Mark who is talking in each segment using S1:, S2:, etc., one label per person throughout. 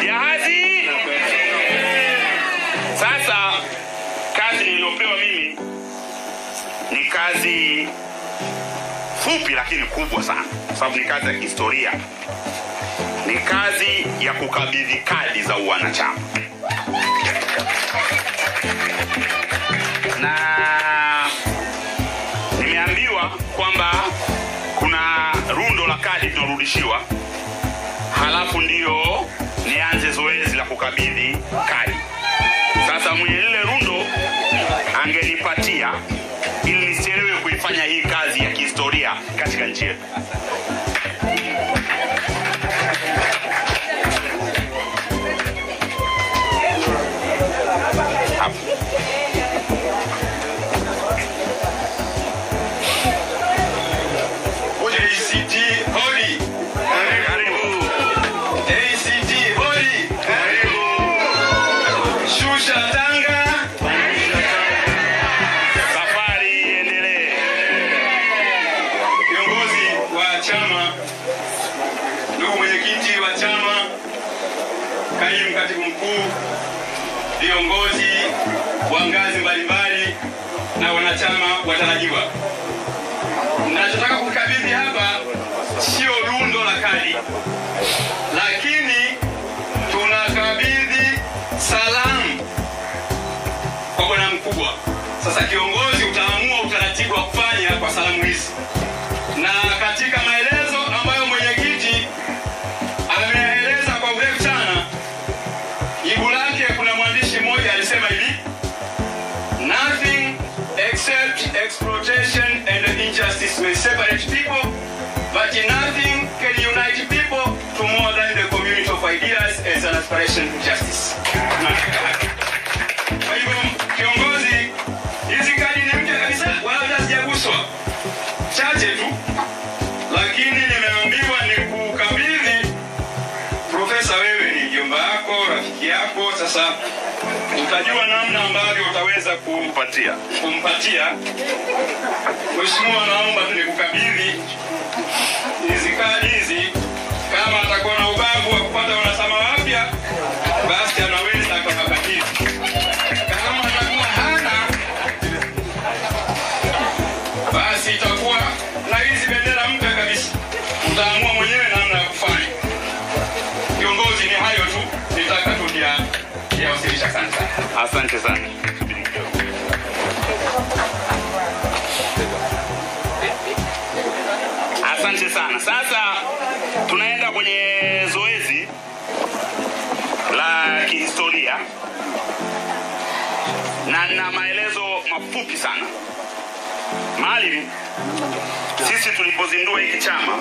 S1: jahazi. Sasa kazi niliyopewa mimi ni kazi fupi lakini kubwa sana, kwa sababu ni kazi ya kihistoria. Ni kazi ya kukabidhi kadi za uwanachama na nimeambiwa kwamba kuna rundo la kadi tunarudishiwa, halafu ndio nianze zoezi la kukabidhi kadi. Sasa mwenye lile rundo angenipatia ili nisielewe kuifanya hii kazi ya kihistoria katika nchi yetu. Hapo.
S2: ACT holi!
S1: Karibu.
S2: ACT holi! Shusha tanga!
S1: Safari iendelee.
S2: Kiongozi wa chama, ndugu mwenyekiti wa chama, kaimu katibu mkuu, viongozi wa ngazi mbalimbali na wanachama watarajiwa, nachotaka kukabidhi hapa sio lundo la kadi, lakini tunakabidhi salamu kwa bwana mkubwa. Sasa kiongozi utaamua utaratibu wa kufanya kwa salamu hizi, na katika maelezo ambayo mwenyekiti ameeleza kwa urefu sana, jibu lake kuna mwandishi mmoja alisema hivi nothing except exploitation and injustice may separate people but nothing can unite people to more than the community of ideas as an aspiration to justice kwa hivyo kiongozi hizi kadi ni mpya kabisa wala hata hazijaguswa chache tu lakini nimeambiwa ni kukabidhi profesa wewe ni mjomba yako rafiki yako sasa utajua namna ambavyo utaweza kumpatia kumpatia mheshimiwa naomba tu nikukabidhi hizi kadi hizi kama atakuwa na ubavu wa kupata wanachama wapya basi anaweza akawakabidhi kama atakuwa hana basi itakuwa na hizi bendera mpya kabisa utaamua mwenyewe namna ya kufanya kiongozi ni hayo tu nitaka tu kuyawasilisha sana sana
S1: Asante sana. Asante sana. Sasa tunaenda kwenye zoezi la kihistoria na na maelezo mafupi sana. Maalim, sisi tulipozindua hiki chama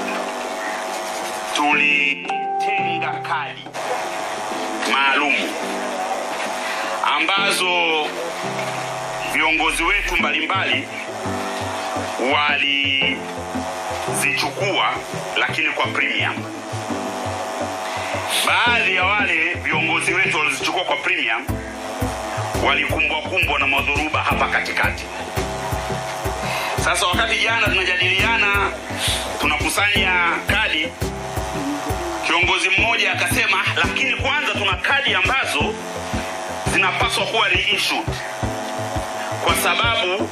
S1: tulitenga kadi maalumu ambazo viongozi wetu mbalimbali walizichukua lakini kwa premium. Baadhi ya wale viongozi wetu walizichukua kwa premium walikumbwa kumbwa na madhuruba hapa katikati. Sasa wakati jana tunajadiliana, tunakusanya kadi, kiongozi mmoja akasema, lakini kwanza tuna kadi ambazo zinapaswa kuwa reissued kwa sababu